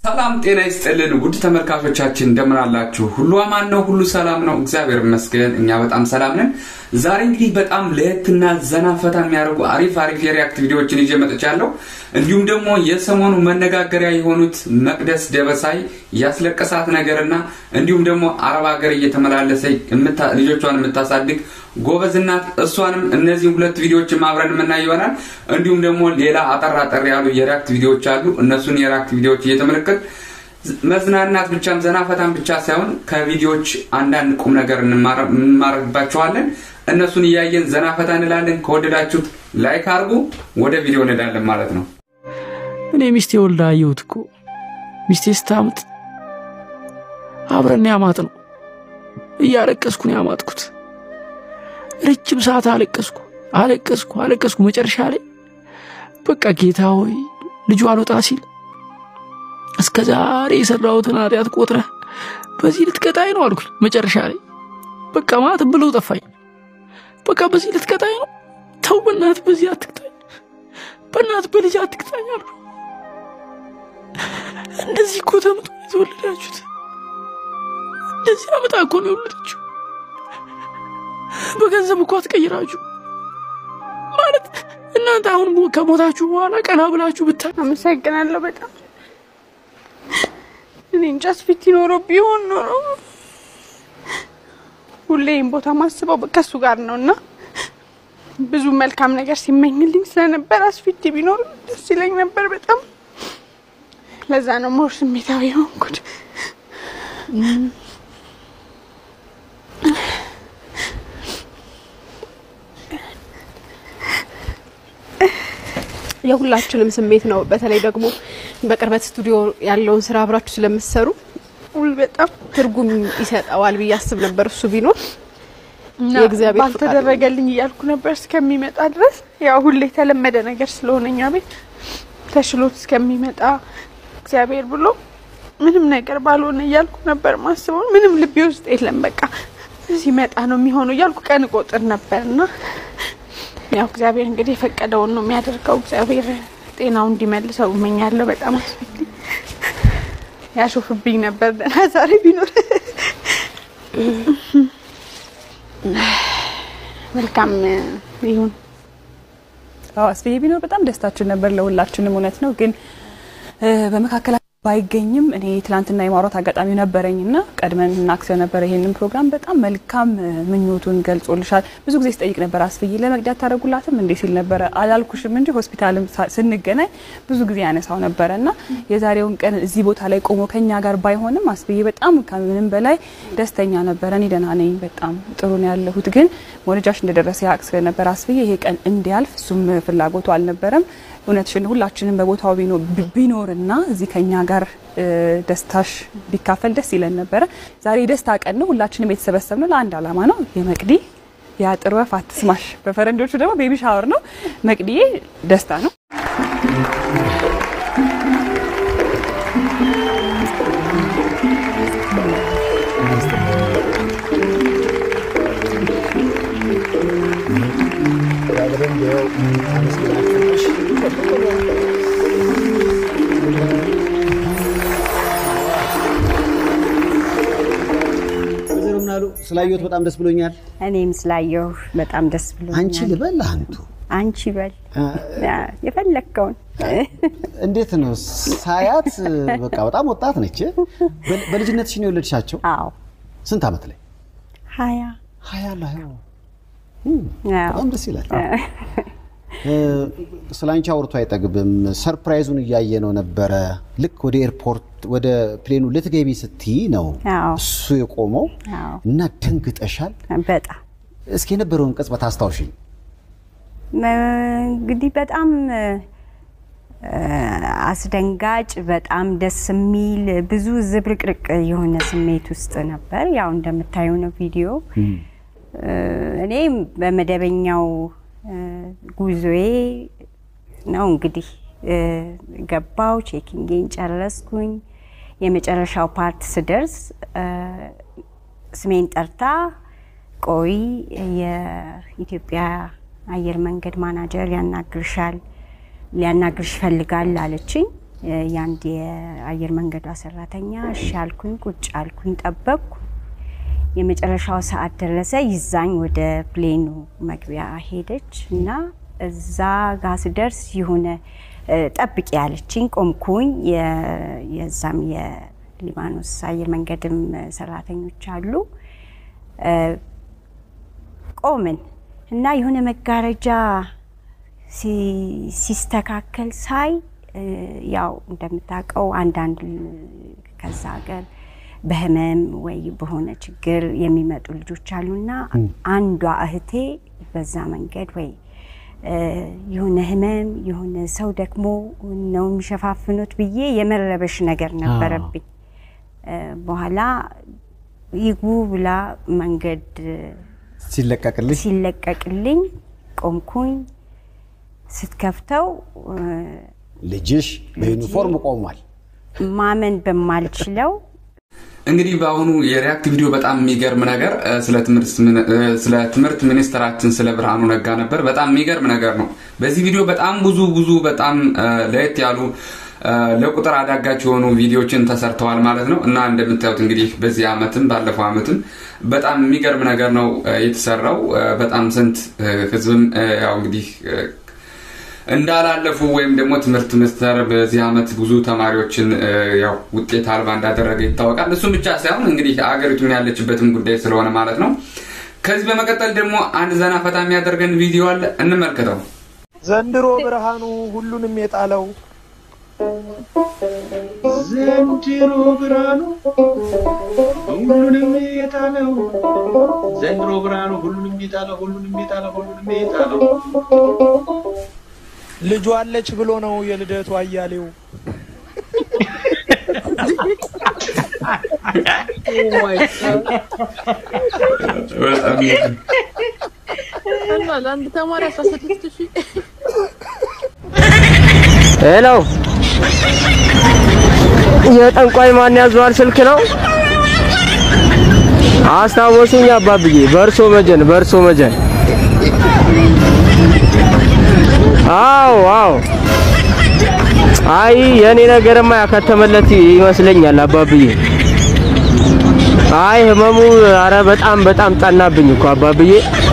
ሰላም ጤና ይስጥልን ውድ ተመልካቾቻችን እንደምን አላችሁ? ሁሉ አማን ነው፣ ሁሉ ሰላም ነው፣ እግዚአብሔር ይመስገን። እኛ በጣም ሰላም ነን። ዛሬ እንግዲህ በጣም ለየትና ዘና ፈታ የሚያደርጉ አሪፍ አሪፍ የሪያክት ቪዲዮዎችን ይዤ መጥቻለሁ። እንዲሁም ደግሞ የሰሞኑ መነጋገሪያ የሆኑት መቅደስ ደበሳይ ያስለቀሳት ነገርና እንዲሁም ደግሞ አረብ ሀገር እየተመላለሰ ልጆቿን የምታሳድግ ጎበዝ እናት እሷንም እነዚህ ሁለት ቪዲዮዎችን አብረን የምናይ ይሆናል። እንዲሁም ደግሞ ሌላ አጠር አጠር ያሉ የሪያክት ቪዲዮዎች አሉ። እነሱን የሪያክት ቪዲዮዎች እየተመለከት መዝናናት ብቻም ዘና ፈታን ብቻ ሳይሆን ከቪዲዮዎች አንዳንድ ቁም ነገር እንማርባቸዋለን። እነሱን እያየን ዘና ፈታ እንላለን። ከወደዳችሁት ላይክ አድርጉ። ወደ ቪዲዮ እንሄዳለን ማለት ነው። እኔ ሚስቴ ወልዳ አየሁት እኮ ሚስቴ ስታምጥ አብረን ያማጥ ነው እያለቀስኩ ነው ያማጥኩት። ረጅም ሰዓት አለቀስኩ አለቀስኩ አለቀስኩ። መጨረሻ ላይ በቃ ጌታ ሆይ ልጁ አልወጣ ሲል እስከ ዛሬ የሰራሁትን ኃጢአት ቆጥረህ በዚህ ልትቀጣኝ ነው አልኩኝ። መጨረሻ ላይ በቃ ማለት ብለው ጠፋኝ። በቃ በዚህ ልትቀጣኝ ነው? ተው በእናት በዚህ አትቅጣኝ፣ በእናት በልጅ አትቅጣኝ አልኩ። እንደዚህ እኮ ተምጦ የተወለዳችሁት እንደዚህ አመጣ እኮ ነው የወለደችው። በገንዘብ እኮ አትቀይራችሁ ማለት እናንተ አሁን ከሞታችሁ በኋላ ቀና ብላችሁ ብታ አመሰግናለሁ በጣም እኔ እንጃ አስፊት ኖሮ ቢሆን ኖሮ ሁሌም ቦታ ማስበው ከሱ ጋር ነው እና ብዙ መልካም ነገር ሲመኝልኝ ስለነበር አስፊት ቢኖር ደስ ይለኝ ነበር በጣም ለዛ ነው ሞር ስሜታዊ የሆንኩት የሁላችንም ስሜት ነው። በተለይ ደግሞ በቅርበት ስቱዲዮ ያለውን ስራ አብራችሁ ስለምትሰሩ ውይ በጣም ትርጉም ይሰጠዋል ብዬ አስብ ነበር እሱ ቢኖር እና የእግዚአብሔር ፈቃድ ባልተደረገልኝ እያልኩ ነበር እስከሚመጣ ድረስ ያው ሁሌ የተለመደ ነገር ስለሆነ እኛ ቤት ተሽሎት እስከሚመጣ እግዚአብሔር ብሎ ምንም ነገር ባልሆነ እያልኩ ነበር ማስበው። ምንም ልቤ ውስጥ የለም በቃ ሲመጣ ነው የሚሆነው እያልኩ ቀን ቆጥር ነበር እና ያው እግዚአብሔር እንግዲህ የፈቀደውን ነው የሚያደርገው። እግዚአብሔር ጤናው እንዲመልሰው እመኛለሁ። በጣም አስፈሪ ያሾፍብኝ ነበር ደህና ዛሬ ቢኖር መልካም ይሁን። አዎ አስፍዬ ቢኖር በጣም ደስታችን ነበር ለሁላችንም። እውነት ነው ግን በመካከል ባይገኝም እኔ ትላንትና የማውራት አጋጣሚ ነበረኝ እና ቀድመን እናክሰው ነበረ ይሄንን ፕሮግራም በጣም መልካም ምኞቱን ገልጾልሻል። ብዙ ጊዜ ሲጠይቅ ነበር አስፍዬ ለመቅዳት ታደርጉላትም እንዴ ሲል ነበረ። አላልኩሽም እንጂ ሆስፒታልም ስንገናኝ ብዙ ጊዜ ያነሳው ነበረ እና የዛሬውን ቀን እዚህ ቦታ ላይ ቆሞ ከኛ ጋር ባይሆንም አስፍዬ በጣም ከምንም በላይ ደስተኛ ነበረ። እኔ ደህና ነኝ፣ በጣም ጥሩ ነው ያለሁት። ግን መውለጃሽ እንደደረሰ ያውቅ ስለነበር አስፍዬ ይሄ ቀን እንዲያልፍ እሱም ፍላጎቱ አልነበረም። እውነትሽን ሁላችንም በቦታው ቢኖርና እዚህ ከኛ ጋር ደስታሽ ቢካፈል ደስ ይለን ነበረ። ዛሬ የደስታ ቀን ነው። ሁላችንም የተሰበሰብነው ለአንድ ዓላማ ነው። የመቅዲ የአጥር ወፍ አትስማሽ፣ በፈረንጆቹ ደግሞ ቤቢ ሻወር ነው። መቅዲዬ ደስታ ነው። ወይዘሮ ምናሉ ስላየሁት በጣም ደስ ብሎኛል። እኔም ስላየሁ በጣም ደስ ብሎኛል። አንቺ ልበል አንቱ አንቺ በል የፈለግከውን። እንዴት ነው ሳያት? በቃ በጣም ወጣት ነች። በ- በልጅነትሽ ነው የወለድሻቸው? አዎ ስንት ዓመት ላይ? ሀያ ሀያ ላይ አዎ። በጣም ደስ ይላል። ስለ አንቺ አውርቶ አይጠግብም። ሰርፕራይዙን እያየ ነው ነበረ። ልክ ወደ ኤርፖርት ወደ ፕሌኑ ልትገቢ ስትይ ነው አዎ። እሱ የቆመው አዎ። እና ደንግጠሻል። በጣም እስኪ የነበረውን ቅጽበት አስታውሽኝ። እንግዲህ በጣም እ፣ አስደንጋጭ በጣም ደስ የሚል ብዙ ዝብርቅርቅ የሆነ ስሜት ውስጥ ነበር። ያው እንደምታየው ነው ቪዲዮ። እ፣ እኔ በመደበኛው እ፣ ጉዞዬ ነው እንግዲህ እ፣ ገባው ቼኪንጌን ጨረስኩኝ። የመጨረሻው ፓርት ስደርስ እ፣ ስሜን ጠርታ ቆይ የኢትዮጵያ አየር መንገድ ማናጀር ያናግርሻል ሊያናግርሽ ይፈልጋል አለችኝ። የአንድ የአየር መንገዷ ሰራተኛ እሺ አልኩኝ። ቁጭ አልኩኝ፣ ጠበቅኩ። የመጨረሻው ሰዓት ደረሰ። ይዛኝ ወደ ፕሌኑ መግቢያ ሄደች እና እዛ ጋ ስደርስ የሆነ ጠብቂ ያለችኝ ቆምኩኝ። የዛም የሊባኖስ አየር መንገድም ሰራተኞች አሉ። ቆምን እና የሆነ መጋረጃ ሲስተካከል ሳይ ያው እንደምታውቀው አንዳንድ ከዛ ሀገር በህመም ወይ በሆነ ችግር የሚመጡ ልጆች አሉና አንዷ እህቴ በዛ መንገድ ወይ የሆነ ህመም የሆነ ሰው ደግሞ ነው የሚሸፋፍኑት ብዬ የመረበሽ ነገር ነበረብኝ። በኋላ ይግቡ ብላ መንገድ ሲለቀቅልኝ ሲለቀቅልኝ ቆምኩኝ። ስትከፍተው ልጅሽ በዩኒፎርም ቆሟል። ማመን በማልችለው እንግዲህ በአሁኑ የሪያክት ቪዲዮ በጣም የሚገርም ነገር ስለ ትምህርት ሚኒስትራችን ስለ ብርሃኑ ነጋ ነበር። በጣም የሚገርም ነገር ነው። በዚህ ቪዲዮ በጣም ብዙ ብዙ በጣም ለየት ያሉ ለቁጥር አዳጋች የሆኑ ቪዲዮችን ተሰርተዋል ማለት ነው እና እንደምታዩት እንግዲህ በዚህ አመትም ባለፈው አመትም በጣም የሚገርም ነገር ነው የተሰራው። በጣም ስንት ህዝብም ያው እንግዲህ እንዳላለፉ ወይም ደግሞ ትምህርት ሚኒስቴር በዚህ አመት ብዙ ተማሪዎችን ያው ውጤት አልባ እንዳደረገ ይታወቃል። እሱም ብቻ ሳይሆን እንግዲህ አገሪቱን ያለችበትም ጉዳይ ስለሆነ ማለት ነው። ከዚህ በመቀጠል ደግሞ አንድ ዘና ፈታ የሚያደርገን ቪዲዮ አለ፣ እንመልከተው። ዘንድሮ ብርሃኑ ሁሉንም የጣለው ዘንድሮ ብርሃኑ ሁሉንም የጣለው ዘንድሮ ብርሃኑ ሁሉንም የጣለው ሁሉንም የጣለው ሁሉንም የጣለው ልጇ አለች ብሎ ነው የልደቱ አያሌው። እና ለአንድ ተማሪ አስራ ስድስት ሺህ ሄሎ፣ የጠንቋይ ማን ያዘዋል ስልክ ነው? አስታወሱኝ አባብዬ፣ በእርሶ መጀን፣ በእርሶ መጀን። አዎ አዎ። አይ የኔ ነገርማ ያከተመለት ይመስለኛል አባብዬ። አይ ህመሙ አረ በጣም በጣም ጠናብኝ እኮ አባብዬ።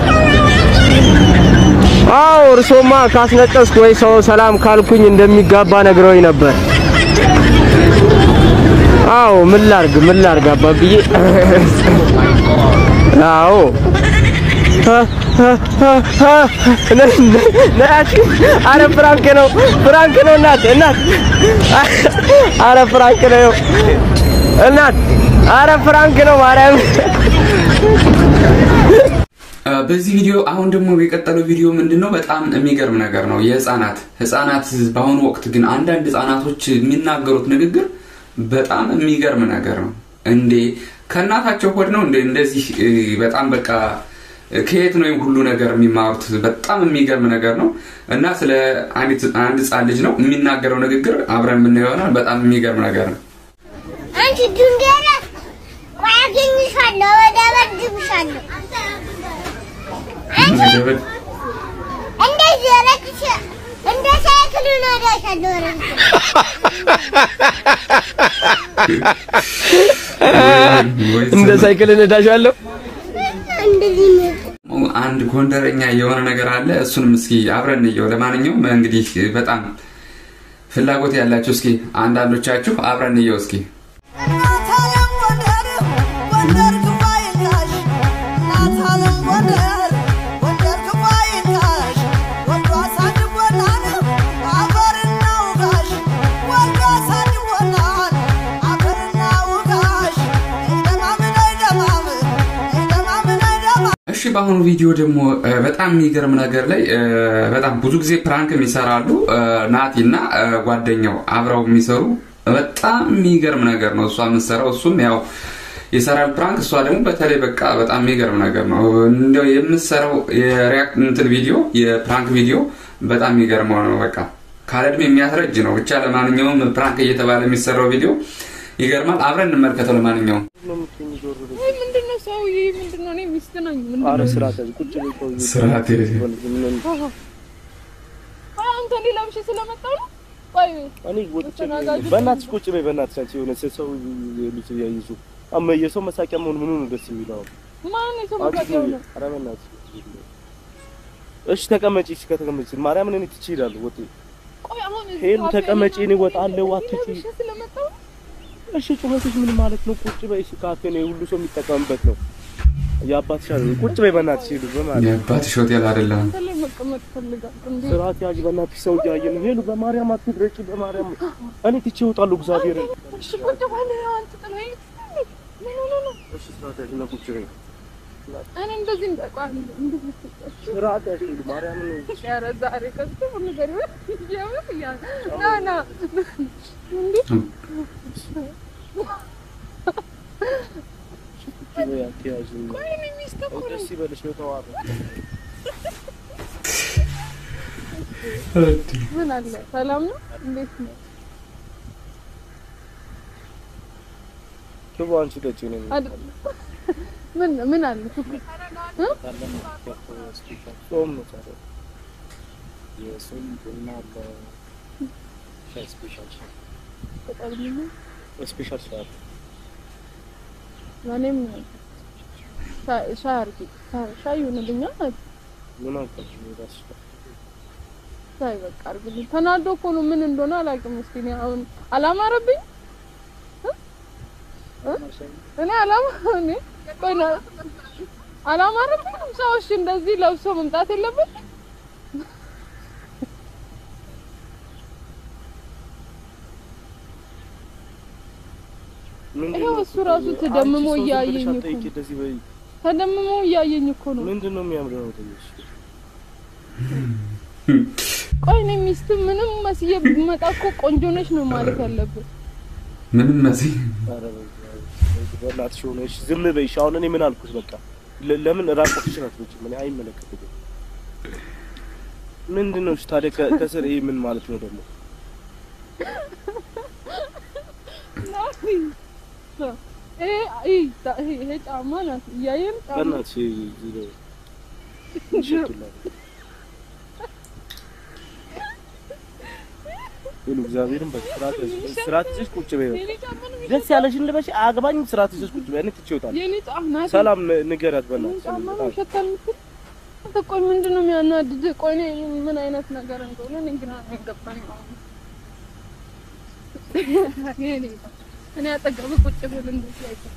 አዎ እርሶማ ካስነጠስኩ ወይ ሰው ሰላም ካልኩኝ እንደሚጋባ ነግረውኝ ነበር። አዎ ምን ላርግ ምን ላርግ አባብዬ። አዎ አረ ፍራንክ ነው ፍራንክ ነው እናት እናት አረ ፍራንክ ነው እናት አረ ፍራንክ ነው ማርያም በዚህ ቪዲዮ አሁን ደግሞ የቀጠለው ቪዲዮ ምንድን ነው? በጣም የሚገርም ነገር ነው። የህፃናት ህፃናት በአሁኑ ወቅት ግን አንዳንድ ህፃናቶች የሚናገሩት ንግግር በጣም የሚገርም ነገር ነው። እንዴ ከእናታቸው ሆድ ነው እንዴ እንደዚህ በጣም በቃ ከየት ነው ሁሉ ነገር የሚማሩት? በጣም የሚገርም ነገር ነው እና ስለ አንድ ህፃን ልጅ ነው የሚናገረው ንግግር አብረን የምናየው ይሆናል። በጣም የሚገርም ነገር ነው። አንቺ ድንገረ ቆይ አገኝሻለሁ፣ እደበድብሻለሁ። አንቺ እንደዚህ ረክሽ እንደ ሳይክል እነዳሻለሁ። እንደ ሳይክል እነዳሻለሁ። እንደዚህ አንድ ጎንደረኛ የሆነ ነገር አለ። እሱንም እስኪ አብረን እንየው። ለማንኛውም እንግዲህ በጣም ፍላጎት ያላችሁ እስኪ አንዳንዶቻችሁ አብረን እንየው እስኪ እሺ በአሁኑ ቪዲዮ ደግሞ በጣም የሚገርም ነገር ላይ በጣም ብዙ ጊዜ ፕራንክ የሚሰራሉ ናቲ እና ጓደኛው አብረው የሚሰሩ በጣም የሚገርም ነገር ነው እሷ የምትሰራው እሱም ያው የሰራል ፕራንክ እሷ ደግሞ በተለይ በቃ በጣም የሚገርም ነገር ነው እንደው የምትሰራው የሪያክት እንትን ቪዲዮ የፕራንክ ቪዲዮ በጣም የሚገርመው ነው በቃ ካለ እድሜ የሚያስረጅ ነው ብቻ ለማንኛውም ፕራንክ እየተባለ የሚሰራው ቪዲዮ ይገርማል አብረን እንመልከተው ለማንኛውም ምንድነው ሰውዬ? ምንድነው? እኔ ሚስት ነኝ። ኧረ ስርዓት ያዝ፣ ቁጭ በይ ሰውዬው። ስርዓት ያዝ። አንተ እኔ ለብሼ ስለመጣሁ ነው። ቆይ እኔ ወጥቼ ተናጋጅ በእናትሽ ቁጭ በይ። በእናትሽ አንቺ የሆነ ሰው ልጅ ያይዙ አማ የሰው መሳቂያ መሆን ምኑ ነው ደስ የሚለው? ማን የሰው አንቺ መሳቂያ ነው? ኧረ በእናትሽ እሺ ተቀመጪ። እሺ ከተቀመጪ ማርያምን እኔ ትቼ እሄዳለሁ። ወጥ ቆይ አሁን እዚህ ሄሉ ካፌ ተቀመጪ፣ እኔ ላይ እወጣለሁ። አትጪ። እሺ ስለመጣሁ እሺ ጩኸትሽ ምን ማለት ነው? ቁጭ በይ። እሺ ካፌ ነው ሁሉ ሰው የሚጠቀምበት ነው። የአባትሽ አይደል? ቁጭ በይ በእናትሽ ሄሉ በማለት የአባትሽ ሆቴል አይደለም። አንተ ላይ መቀመጥ ፈልጋለሁ እንዴ? ስርዓት ያዥ በእናትሽ። ሰው እያየ ነው። ሄሉ በማርያም አትድረቂ። በማርያም እኔ ትቼ እወጣለሁ። እግዚአብሔርን እሺ ቁጭ በል አንተ ጥለኸኝ ምን ሆነ ነው? እሺ ስርዓት ያዥ እና ቁጭ በይ። እኔ እንደዚህ እንደቋል እንደዚህ ስርዓት ያዥ ሄሉ ማርያምን ኧረ ዛሬ ከዚህ ነገር ይኸውልህ ያ ና ና እንዴ ቁጭ በይ አትያዥ። ቆይ እኔ ሚስት እኮ ነኝ። ደስ ይበልሽ ነው ተዋበ ምን አለ ሰላም ነው? እንዴት ነው? ክቡ አንቺ ጠጪ ነው አይደል? ምን ምን አለ? እ? ጾም ነው ታዲያ የጾም ቡና አለ ሻይ ስፔሻል ሻይ በጣም ነው። ስፔሻል ሻይ አለ እኔም ሻይ ሻይ አድርጊ። ሻይ- ሻይ ይሁንልኛል። ምን አልኳችሁ እራስሽ ጋር ሻይ በቃ አድርግልኝ። ተናዶ እኮ ነው ምን እንደሆነ አላውቅም። እስኪ እኔ አሁን አላማረብኝ እ? እ? እኔ አላማ እኔ ቆይ ና- አላማረብኝም። ሰው እሺ እንደዚህ ለብሶ መምጣት የለበት ምንድን ይኸው ነው? እሱ ራሱ ተደምሞ አንቺ ሰው ዝም ብለሽ እያየኝ እኮ አትጠይቂ፣ ነው። እንደዚህ በይ። ተደምሞ እያየኝ እኮ ነው። ምንድን ነው የሚያምረው ነው ትንሽ ቆይ እኔ ሚስት ምንም መስዬ ብመጣ እኮ ቆንጆ ነች ነው ማለት ያለብን። ምንም መሲ ኧረ በእናትሽ ሆነ እሺ ዝም በይ እሺ አሁን እኔ ምን አልኩት በቃ ለ- ለምን ራቆትሽን አትወጪም እኔ አይመለከትም ምንድን ነው እሺ ታዲያ ከ- ከስር ይሄ ምን ማለት ነው ደግሞ ይሄ ይሄ ይሄ ጫማ ናት እያየን ጫማ በእናትሽ እዚህ ላይ ይሸቱላል ሁሉ እግዚአብሔርን በስርዓት ያዝ- ስርዓት ይዘሽ ቁጭ በይ በቃ። የኔ ጫማ ነው ደስ ያለሽን ልበሽ አግባኝ ስርዓት ይዘሽ ቁጭ በይ እኔ ትቼ እወጣለሁ የኔ ጫማ ናት። ሰላም ን- ንገሪያት የኔ በእናትሽ ጫማ ነው በጣም ይሸታል የምትል አንተ ቆይ ምንድን ነው የሚያናድድ? ቆይ እኔ ምን አይነት ነገር እንደሆነ እኔ ግራ ነው የገባኝ። የኔ ጫማ እኔ አጠገብ ቁጭ ብል እንደዚህ አይተህ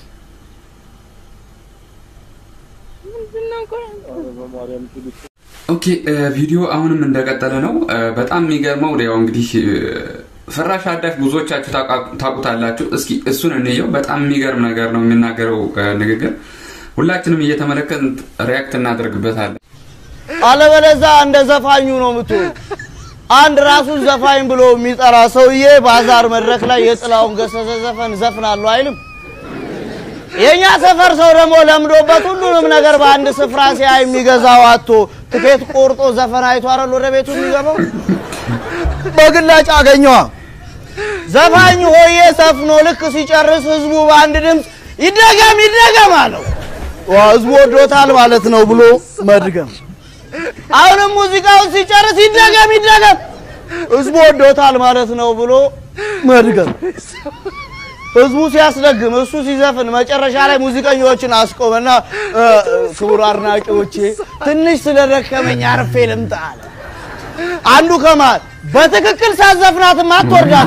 ምንድን ነው ቆይ ኧረ በማርያም ትሉት ኦኬ እ፣ ቪዲዮ አሁንም እንደቀጠለ ነው። እ፣ በጣም የሚገርመው ያው እንግዲህ እ፣ ፍራሽ አዳሽ ብዙዎቻችሁ ታውቃ- ታውቁታላችሁ። እስኪ እሱን እንየው። በጣም የሚገርም ነገር ነው የሚናገረው እ፣ ንግግር። ሁላችንም እየተመለከትን ሪያክት እናደርግበታለን። አለበለዛ እንደ ዘፋኙ ነው የምትሆን። አንድ ራሱን ዘፋኝ ብሎ የሚጠራ ሰውዬ ባዛር መድረክ ላይ የጥላውን ገሰሰ ዘፈን ዘፍናለሁ አይልም። የኛ ሰፈር ሰው ደግሞ ለምዶበት ሁሉንም ነገር በአንድ ስፍራ ሲያይ የሚገዛው አቶ ትኬት ቆርጦ ዘፈን አይቶ አይደል ወደ ቤቱ የሚገባው። በግላጭ አገኘዋ ዘፋኝ ሆዬ ሰፍኖ ልክ ሲጨርስ ህዝቡ በአንድ ድምፅ ይደገም ይደገም አለው። ዋ ህዝቡ ወዶታል ማለት ነው ብሎ መድገም። አሁንም ሙዚቃውን ሲጨርስ ይደገም ይደገም ህዝቡ ወዶታል ማለት ነው ብሎ መድገም። ህዝቡ ሲያስደግም እሱ ሲዘፍን መጨረሻ ላይ ሙዚቀኞችን አስቆመና እ፣ ክቡር አድናቂዎቼ ትንሽ ስለደከመኝ አርፌ ልምጣ አለ። አንዱ ከመሃል በትክክል ሳዘፍናትም አትወርዳት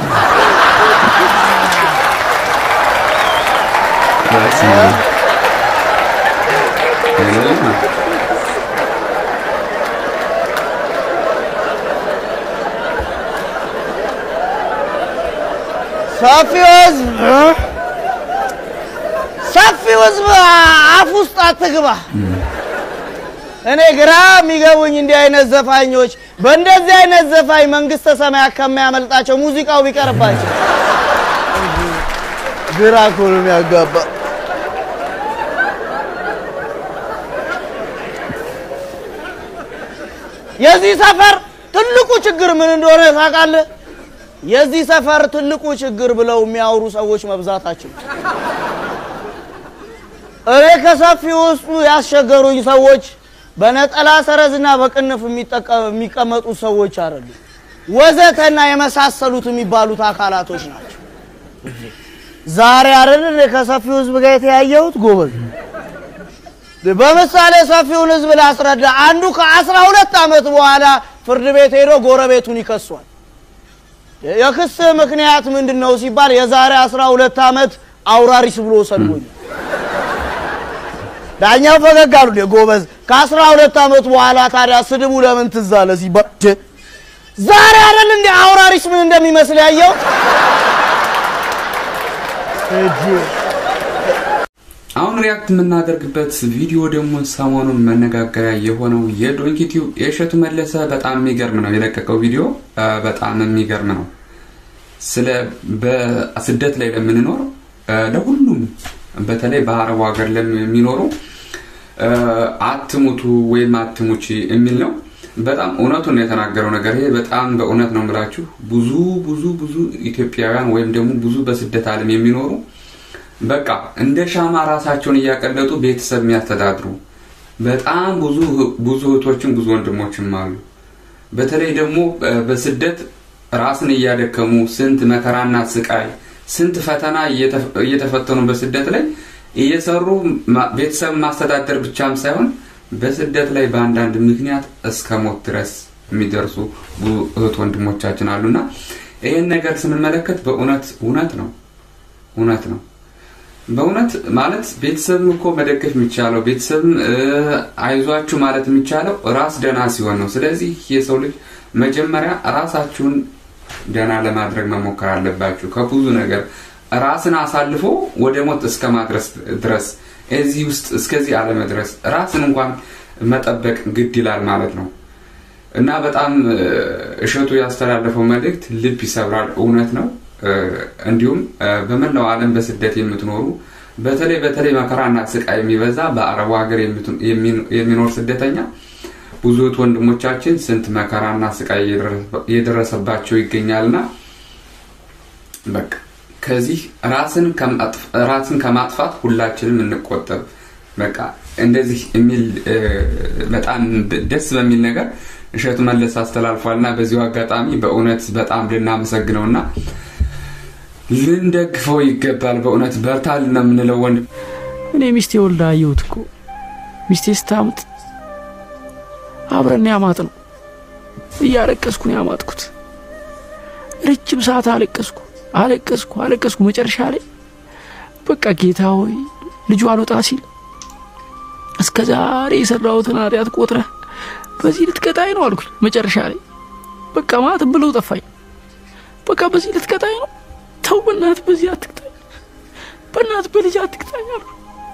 ሰፊው ህዝብ እ? ሰፊው ህዝብ አፍ ውስጥ አትግባ። እኔ ግራ የሚገቡኝ እንዲህ አይነት ዘፋኞች በእንደዚህ አይነት ዘፋኝ መንግስተ ሰማያት ከሚያመልጣቸው ሙዚቃው ቢቀርባቸው ግራ እኮ ነው የሚያጋባ። የዚህ ሰፈር ትልቁ ችግር ምን እንደሆነ ታውቃለህ? የዚህ ሰፈር ትልቁ ችግር ብለው የሚያወሩ ሰዎች መብዛታቸው። እኔ ከሰፊ ውስጡ ያስቸገሩኝ ሰዎች በነጠላ ሰረዝና በቅንፍ የሚጠቀ- የሚቀመጡ ሰዎች አይደሉም። ወዘተና የመሳሰሉት የሚባሉት አካላቶች ናቸው። ዛሬ አይደል እኔ ከሰፊው ህዝብ ጋር የተያየሁት ጎበዝ። በምሳሌ ሰፊውን ህዝብ ላስረዳ። አንዱ ከአስራ ሁለት ዓመት በኋላ ፍርድ ቤት ሄዶ ጎረቤቱን ይከሷል። የክስ ምክንያት ምንድን ነው ሲባል የዛሬ አስራ ሁለት ዓመት አውራሪስ ብሎ ሰድቦኛል። ዳኛው ፈገግ አሉ። ጎበዝ ከአስራ ሁለት ዓመት በኋላ ታዲያ ስድቡ ለምን ትዝ አለ ሲባል ዛሬ አይደል እንደ አውራሪስ ምን እንደሚመስል ያየው አሁን ሪያክት የምናደርግበት ቪዲዮ ደግሞ ሰሞኑን መነጋገሪያ የሆነው የዶንኪቲው የእሸቱ መለሰ በጣም የሚገርም ነው የለቀቀው ቪዲዮ በጣም የሚገርም ነው። ስለ በስደት ላይ ለምንኖር ለሁሉም በተለይ በአረቡ ሀገር ለሚኖሩ አትሙቱ ወይም አትሙቺ የሚል ነው። በጣም እውነቱን ነው የተናገረው ነገር ይሄ በጣም በእውነት ነው የምላችሁ። ብዙ ብዙ ብዙ ኢትዮጵያውያን ወይም ደግሞ ብዙ በስደት ዓለም የሚኖሩ በቃ እንደ ሻማ ራሳቸውን እያቀለጡ ቤተሰብ የሚያስተዳድሩ በጣም ብዙ ብዙ እህቶችም ብዙ ወንድሞችም አሉ። በተለይ ደግሞ በስደት ራስን እያደከሙ ስንት መከራና ስቃይ ስንት ፈተና እየተፈተኑ በስደት ላይ እየሰሩ ቤተሰብ ማስተዳደር ብቻም ሳይሆን በስደት ላይ በአንዳንድ ምክንያት እስከ ሞት ድረስ የሚደርሱ እህት ወንድሞቻችን አሉና ይህን ነገር ስንመለከት በእውነት እውነት ነው እውነት ነው። በእውነት ማለት ቤተሰብም እኮ መደገፍ የሚቻለው ቤተሰብም አይዟችሁ ማለት የሚቻለው ራስ ደህና ሲሆን ነው። ስለዚህ የሰው ልጅ መጀመሪያ ራሳችሁን ደህና ለማድረግ መሞከር አለባችሁ። ከብዙ ነገር ራስን አሳልፎ ወደ ሞት እስከ ማድረስ ድረስ እዚህ ውስጥ እስከዚህ አለመድረስ ራስን እንኳን መጠበቅ ግድ ይላል ማለት ነው እና በጣም እሸቱ ያስተላለፈው መልእክት ልብ ይሰብራል። እውነት ነው። እንዲሁም በመላው ዓለም በስደት የምትኖሩ በተለይ በተለይ መከራና ስቃይ የሚበዛ በአረቡ ሀገር የሚኖር ስደተኛ ብዙ እህት ወንድሞቻችን ስንት መከራና ስቃይ እየደረሰባቸው ይገኛልና በቃ ከዚህ ራስን ከማጥፋት ሁላችንም እንቆጠብ። በቃ እንደዚህ የሚል በጣም ደስ በሚል ነገር እሸቱ መለስ አስተላልፏልና በዚሁ አጋጣሚ በእውነት በጣም ልናመሰግነውና ልንደግፈው ይገባል። በእውነት በርታል ነው የምንለው ወንድም። እኔ ሚስቴ ወልዳ አየሁት እኮ ሚስቴ ስታምጥ አብረን ያማጥ ነው እያለቀስኩ ነው ያማጥኩት። ረጅም ሰዓት አለቀስኩ አለቀስኩ አለቀስኩ። መጨረሻ ላይ በቃ ጌታ ሆይ ልጁ አልወጣ ሲል እስከ ዛሬ የሰራሁትን ኃጢአት ቆጥረህ በዚህ ልትቀጣኝ ነው አልኩኝ። መጨረሻ ላይ በቃ ማለት ብለው ጠፋኝ። በቃ በዚህ ልትቀጣኝ ነው? ተው በእናትህ በዚህ አትቅጣኝ፣ በእናትህ በልጅ አትቅጣኝ አልኩ።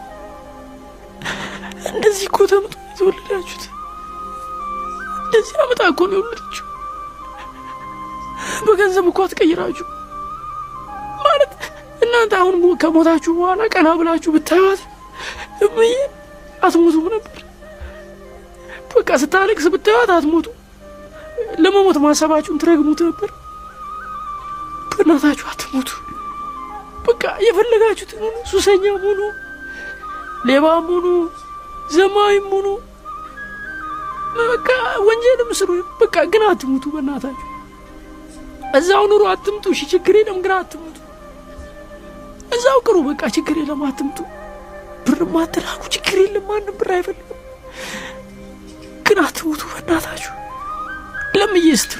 እንደዚህ እኮ ተምጦ የተወለዳችሁት እንደዚህ አመጣ እኮ ነው የወለደችው። በገንዘብ እኮ አትቀይራችሁ ማለት እናንተ አሁን ከሞታችሁ በኋላ ቀና ብላችሁ ብታዩት እምዬ አትሞቱም ነበር። በቃ ስታለቅስ ብታዩት አትሞቱ። ለመሞት ማሰባችሁን ትረግሙት ነበር። በእናታችሁ አትሞቱ። በቃ የፈለጋችሁትን ሁኑ፣ ሱሰኛም ሁኑ፣ ሌባም ሁኑ፣ ዘማዊም ሁኑ፣ በቃ ወንጀልም ስሩ። በቃ ግን አትሙቱ። በእናታችሁ እዛው ኑሮ አትምጡ። እሺ ችግር የለም ግን አትምጡ። እዛው ቅሩ። በቃ ችግር የለም አትምጡ። ብር ማትላኩ ችግር የለም ማንም ብር አይፈልግም። ግን አትሙቱ በእናታችሁ። ለምዬ ስትሉ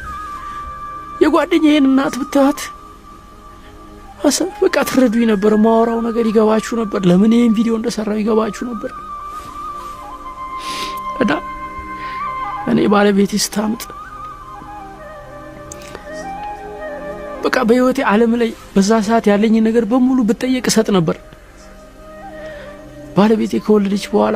የጓደኛዬን እናት ብታዩት በቃ ትረዱኝ ነበር። ማወራው ነገር ይገባችሁ ነበር። ለምን ይህን ቪዲዮ እንደሰራው ይገባችሁ ነበር። እና እኔ ባለቤቴ ስታምጥ በቃ በህይወቴ ዓለም ላይ በዛ ሰዓት ያለኝን ነገር በሙሉ ብጠየቅ እሰጥ ነበር። ባለቤቴ ከወለደች በኋላ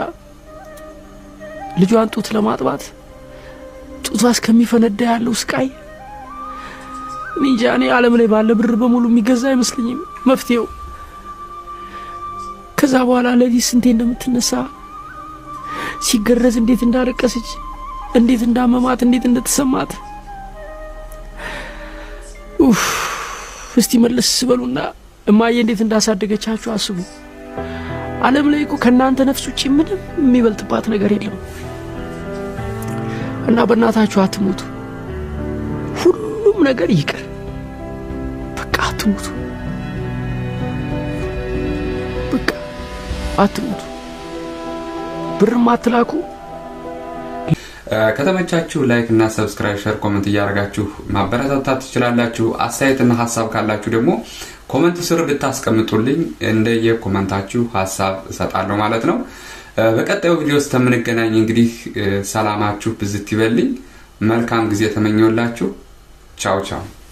ልጇን ጡት ለማጥባት ጡቷ እስከሚፈነዳ ያለው ስቃይ እኔ እንጃ። እኔ ዓለም ላይ ባለ ብር በሙሉ የሚገዛ አይመስለኝም መፍትሄው። ከዛ በኋላ ለሊት ስንቴ እንደምትነሳ ሲገረዝ እንዴት እንዳለቀሰች፣ እንዴት እንዳመማት፣ እንዴት እንደተሰማት ኡፍ እስቲ መለስ ስበሉና እማዬ እንዴት እንዳሳደገቻችሁ አስቡ። ዓለም ላይ እኮ ከእናንተ ነፍስ ውጭ ምንም የሚበልጥባት ነገር የለም እና በእናታችሁ አትሞቱ። ነገር ይቅር። በቃ አትሙቱ፣ በቃ አትሙቱ። ብርም አትላኩ። ከተመቻችሁ ላይክ እና ሰብስክራይብ፣ ሸር፣ ኮመንት እያደረጋችሁ ማበረታታት ትችላላችሁ። አስተያየትና ሀሳብ ካላችሁ ደግሞ ኮመንት ስር ብታስቀምጡልኝ እንደየ ኮመንታችሁ ሀሳብ እሰጣለሁ ማለት ነው። በቀጣዩ ቪዲዮ ውስጥ ከምንገናኝ እንግዲህ ሰላማችሁ ብዝት ይበልኝ። መልካም ጊዜ ተመኘውላችሁ። ቻው ቻው።